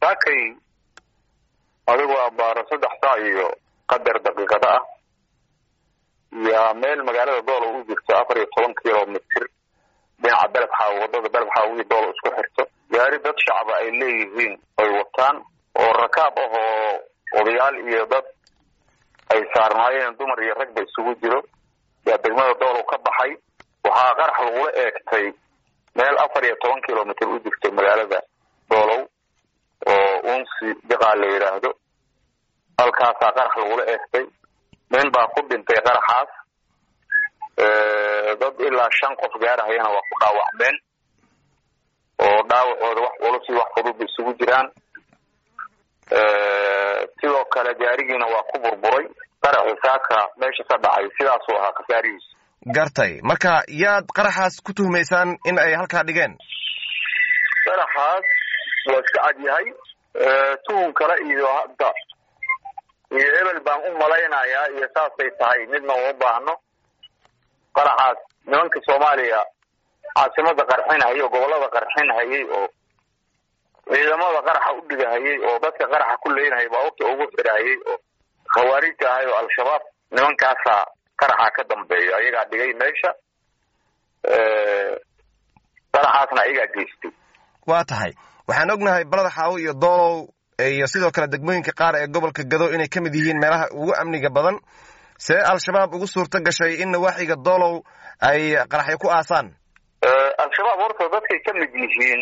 saakay adigu abaaro saddex saac iyo qadar daqiiqada ah yaa meel magaalada doolo u jirto afar iyo toban kilomitr dhinaca belebxaaw wadada belebxaaw iyo doolo isku xirto gaari dad shacaba ay leeyihiin ay wataan oo rakaab ah oo odayaal iyo dad ay saarnaayeen dumar iyo ragba isugu jiro yaa degmada doolow ka baxay waxaa qarax lagula eegtay meel afar iyo toban kilomitr u jirto magaalada doolow oo unsi diqaa la yidhaahdo halkaasaa qarax lagula eegtay nin baa ku dhintay qaraxaas dad ilaa shan qof gaarahayana waa ku dhaawacmeen oo dhaawacooda wax culus iyo wax fudud isugu jiraan sidoo kale gaarigiina waa ku burburay qaraxii saaka meesha ka dhacay sidaasuu ahaa khasaarihiisa gartay marka yaad qaraxaas ku tuhmaysaan in ay halkaa dhigeen qaraxaas waa iska cad yahay tuhun kale iyo hadda iyo ebel baan u malaynayaa iyo saasay tahay midna uma baahno qaraxaas nimanka soomaaliya caasimada qarxinhayay oo gobolada qarxinhayay oo ciidamada qaraxa u dhigahayay oo dadka qaraxa ku leynahayay baabuurta ugu xirahayay oo khawaarijta ahay oo al-shabaab nimankaasaa qaraxa ka dambeeyo ayagaa dhigay meesha qaraxaasna ayagaa geystay waa tahay waxaan ognahay balada xaawo iyo doolow iyo sidoo kale degmooyinka qaar ee gobolka gado inay ka mid yihiin meelaha ugu amniga badan see al-shabaab ugu suurto gashay in nawaaxiga doolow ay qaraxyo ku aasaan al-shabaab horta dadkay ka mid yihiin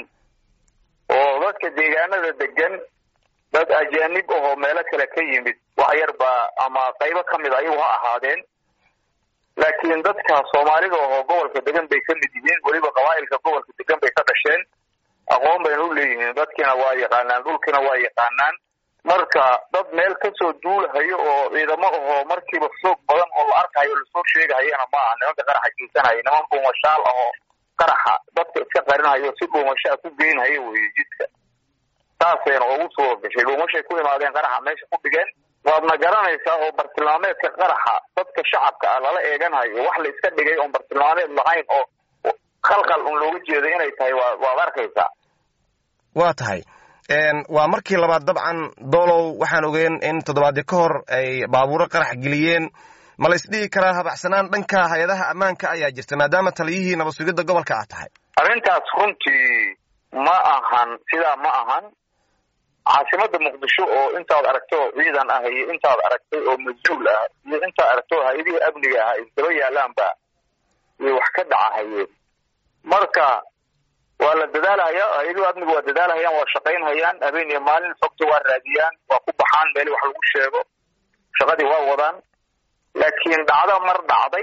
oo dadka deegaanada degan dad ajaanib ahoo meelo kale ka yimid wax yar baa ama qaybo ka mid ayagu ha ahaadeen laakiin dadka soomaalida ahoo gobolka degan bay ka mid yihiin weliba qabaa'ilka gobolka degan bay ka dhasheen aqoon bayna u leeyihiin dadkiina waa yaqaanaan dhulkiina waa yaqaanaan marka dad meel kasoo duulahayo oo ciidamo ahoo markiiba soog badan oo la arkayo lasoo sheegahayana ma aha nimanka qaraxa geysanaya niman dhuumashaal ahoo qaraxa dadka iska qarinahayo si dhuumashaa ku geynhayo weye jidka saasayna ugu soo gashay dhuumashay ku imaadeen qaraxa meesha ku dhigeen waadna garanaysaa oo bartilmaameedka qaraxa dadka shacabka ah lala eeganhayo wax la iska dhigay oon bartilmaameed lahayn oo khalkhal un looga jeeday inay tahay wa waad arkaysaa waa tahay waa markii labaad dabcan doolow waxaan ogeen in toddobaadii ka hor ay baabuuro qarax geliyeen ma la isdhihi karaa habacsanaan dhanka hay-adaha ammaanka ayaa jirta maadaama taliyihii nabad sugidda gobolka ah tahay arrintaas runtii ma ahan sidaa ma ahan caasimada muqdisho oo intaad aragto ciidan ah iyo intaad aragtay oo mas-uul ah iyo intaad aragto hay-adihii amniga ah isdaba yaalaanba iyo wax ka dhacahayeen marka waa la dadaalhaya hay-aduhu amniga waa dadaalhayaan waa shaqaynhayaan habeen iyo maalin xogta waa raadiyaan waa ku baxaan meeli wax lagu sheego shaqadii waa wadaan laakiin dhacdo mar dhacday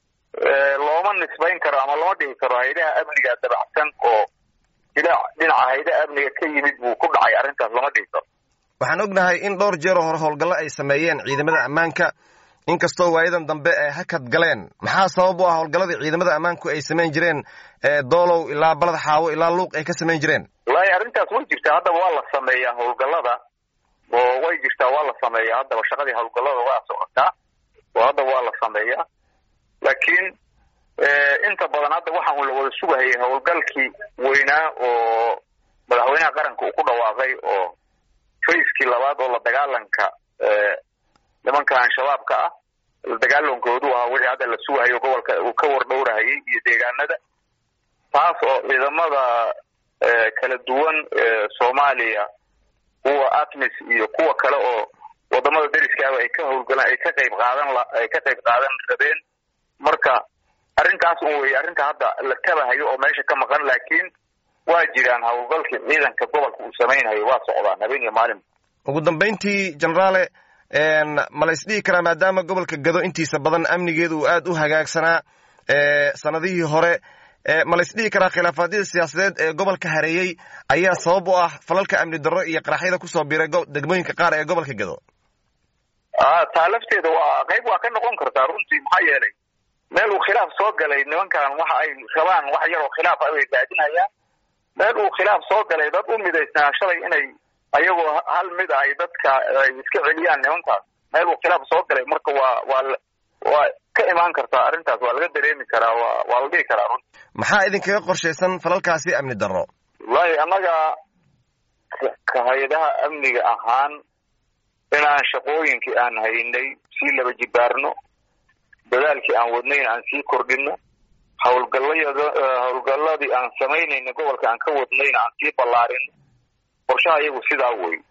looma nisbayn karo ama lama dhihi karo hay-adaha amniga dabacsan oo ila dhinaca hay-adaha amniga ka yimid buu ku dhacay arrintaas lama dhihi karo waxaan ognahay in dhowr jeer oo hore howlgallo ay sameeyeen ciidamada ammaanka inkastoo waayadan dambe ay hakad galeen maxaa sabab u ah howlgalladii ciidamada ammaanku ay samayn jireen doolow ilaa balad xaawo ilaa luuq ay ka samayn jireen wallaahi arrintaas way jirtaa haddaba waa la sameeyaa howlgallada oo way jirtaa waa la sameeyaa haddaba shaqadii howlgallada waa socotaa oo haddaba waa la sameeyaa laakiin inta badan hadda waxaan uu la wada sugahayay howlgalkii weynaa oo madaxweynaha qaranka uu ku dhawaaqay oo fayskii labaad oo la dagaalanka nimanka al-shabaabka ah la dagaalankoodu ahaa wixii hadda la sugahayo gobolka uu ka wardhowrahayay iyo deegaanada taas oo ciidamada kala duwan soomaaliya kuwa atmis iyo kuwa kale oo wadamada deriskaaba ay ka howlgalaan ay ka qayb qaadan ay ka qayb qaadan rabeen marka arrintaas un weye arrinta hadda la tabahayo oo meesha ka maqan laakiin waa jiraan howlgalkii ciidanka gobolka uu samaynhayo waa socdaan habeen iyo maalin ugu dambayntii generaale ma la isdhihi karaa maadaama gobolka gado intiisa badan amnigeedu uu aad u hagaagsanaa sanadihii hore ma la isdhihi karaa khilaafaadyada siyaasadeed ee gobolka hareeyey ayaa sabab u ah falalka amni darro iyo qaraxyada kusoo biiray degmooyinka qaar ee gobolka gado taa lafteeda waa qayb waa ka noqon kartaa runtii maxaa yeelay meel uu khilaaf soo galay nimankan waxa ay rabaan wax yaroo khilaaf ah bay raadinayaan meel uu khilaaf soo galay dad u midaysnaa shalay inay ayagoo hal mid ah ay dadka ay iska celiyaan nimankaas meel uu khilaaf soo galay marka waa waa waa ka imaan kartaa arrintaas waa laga dareemi karaa waa waa la dhihi karaa runti maxaa idinkaga qorshaysan falalkaasi amni darro wallahi annaga ka hay-adaha amniga ahaan inaan shaqooyinkii aan haynay sii laba jibaarno dadaalkii aan wadnayna aan sii kordhino hawlgallayada hawlgalladii aan samaynayna gobolka aan ka wadnayna aan sii ballaarino qorshaha iyagu sidaa wey